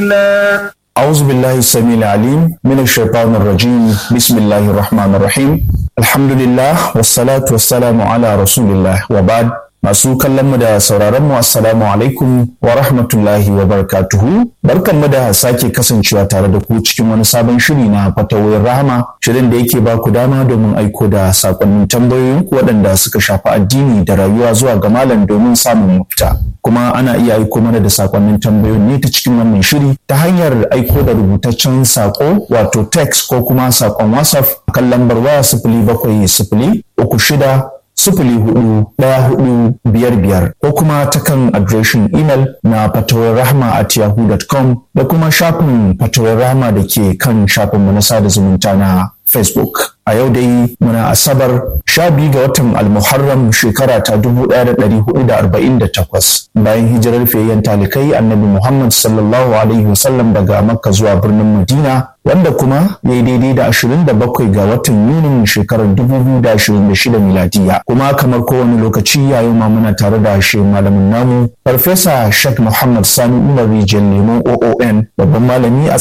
أعوذ بالله السميع العليم من الشيطان الرجيم بسم الله الرحمن الرحيم الحمد لله والصلاة والسلام على رسول الله وبعد Masu kallon mu da sauraron mu assalamu alaikum wa rahmatullahi wa barakatuhu. Barkan mu da sake kasancewa tare da ku cikin wani sabon shiri na fatawoyin rahama. Shirin da yake ba ku dama domin aiko da sakonnin tambayoyin ku waɗanda suka shafi addini da rayuwa zuwa ga malam domin samun mafita. Kuma ana iya aiko mana da sakonnin tambayoyin ne ta cikin wannan shiri ta hanyar aiko da rubutaccen sako wato text ko kuma sakon WhatsApp kan lambar waya sifili bakwai sifili uku shida sifili hudu ɗaya hudu biyar biyar ko kuma ta kan adireshin imel na fatawar rahama at yahoo.com da kuma shafin fatawar rahama da ke kan shafin na sada zumunta na facebook a yau dai muna asabar sha biyu ga watan almuharram shekara ta dubu ɗaya da ɗari hudu da arba'in da takwas bayan hijirar fiyayyen talikai annabi muhammad sallallahu alaihi wasallam daga makka zuwa birnin madina wanda kuma ya yi daidai da ashirin da bakwai ga watan yunin shekarar dubu biyu da ashirin da shida miladiya kuma kamar kowane lokaci yayin ma muna tare da shi malamin namu farfesa shek muhammad sani umar rijiyar lemon oon babban malami a